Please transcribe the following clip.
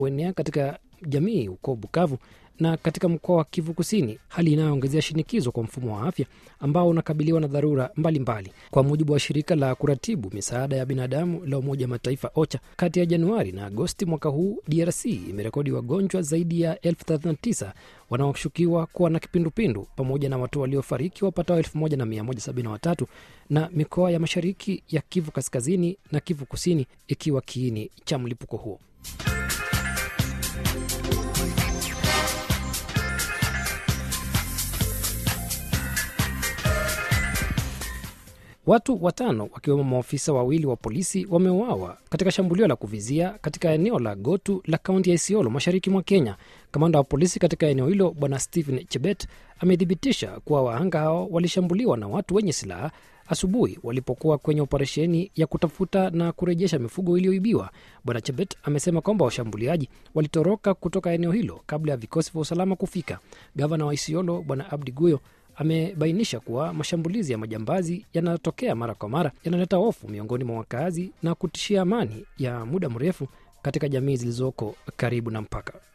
huenea katika jamii huko Bukavu na katika mkoa wa Kivu Kusini, hali inayoongezea shinikizo kwa mfumo wa afya ambao unakabiliwa na dharura mbalimbali mbali. Kwa mujibu wa shirika la kuratibu misaada ya binadamu la Umoja Mataifa OCHA, kati ya Januari na Agosti mwaka huu DRC imerekodi wagonjwa zaidi ya elfu 39 wanaoshukiwa kuwa na kipindupindu pamoja na watu waliofariki wapatao 1173 na mikoa ya mashariki ya Kivu Kaskazini na Kivu Kusini ikiwa kiini cha mlipuko huo. Watu watano wakiwemo maofisa wawili wa polisi wameuawa katika shambulio la kuvizia katika eneo la Gotu la kaunti ya Isiolo mashariki mwa Kenya. Kamanda wa polisi katika eneo hilo Bwana Stephen Chebet amethibitisha kuwa wahanga hao walishambuliwa na watu wenye silaha asubuhi walipokuwa kwenye operesheni ya kutafuta na kurejesha mifugo iliyoibiwa. Bwana Chebet amesema kwamba washambuliaji walitoroka kutoka eneo hilo kabla ya vikosi vya usalama kufika. Gavana wa Isiolo Bwana Abdi Guyo amebainisha kuwa mashambulizi ya majambazi yanayotokea mara kwa mara yanaleta hofu miongoni mwa wakazi na kutishia amani ya muda mrefu katika jamii zilizoko karibu na mpaka.